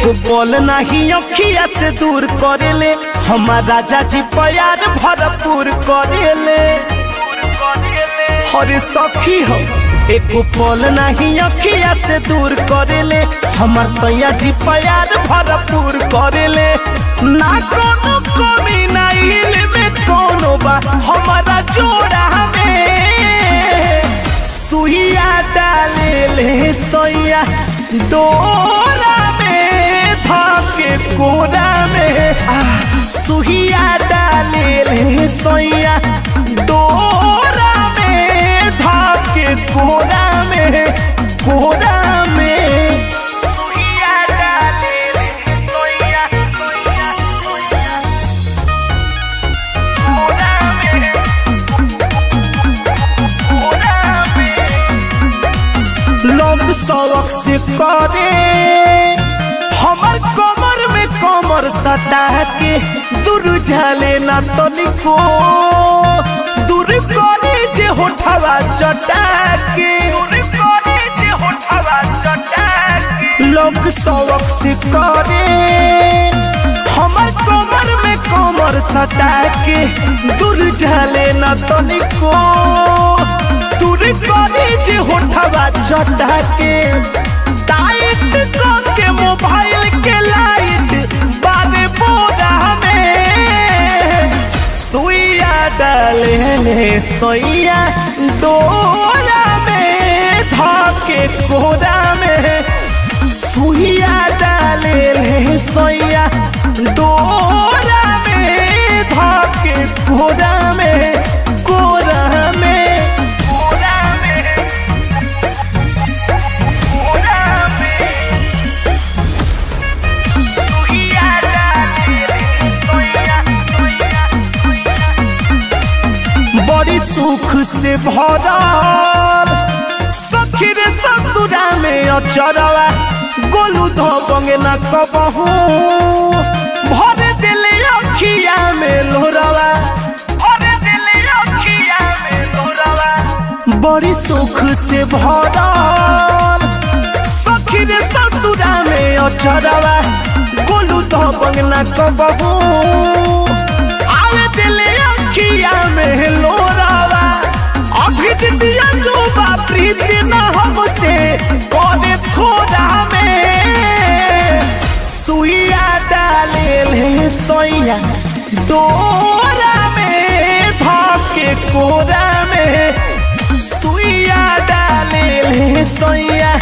एक पल नहीं अखिया से दूर करेले हमार राजा जी प्यार भरपूर करेले हरे सखी हो एक पल नहीं अखिया से दूर करेले हमार सैया जी प्यार भरपूर करेले ना कोनो कमी ना में कोनो बा हमारा जोड़ा में सुइया डाले ले सैया डोरा में धके कोरा में आ सुइया डाले ले सैया डोरा में धके कोरा में कोरा में सुइया डाले ले सैया सैया सैया कोरा में कोरा में लोग सड़क से करे हमर कमर में कमर सटा के दूर झाले ना तनिको दूर करे जे होठवा चटा के लोग सड़क से करे हमर कमर में कमर सटा के दूर झाले ना तनिको दूर करे जे होठवा चटा के टाइट के मोबाइल के लाइट बारे बोरा में सुइया डाले ने सोइया डोरा में धके कोरा में सुइया डाले ने सोइया डोरा में धके कोरा में कोरा में कोरा में कोरा में सुइया डाले ने सोइया सोइया बड़ी सुख से भरल सखी रे ससुरा में अचरवा गोलू धोबंगे न कबहू भर दिले अखिया में लोरवा भर दिले अखिया में लोरवा बड़ी सुख से भरल सखी रे ससुरा में अचरवा गोलू धोबंग न कबहू आवे दिले अखिया में लोरावा अभी दिया जो प्रीति न हमसे कौने थोड़ा में सुइया डाले ले सोइया डोरा में धके कोरा में सुइया डाले ले सोइया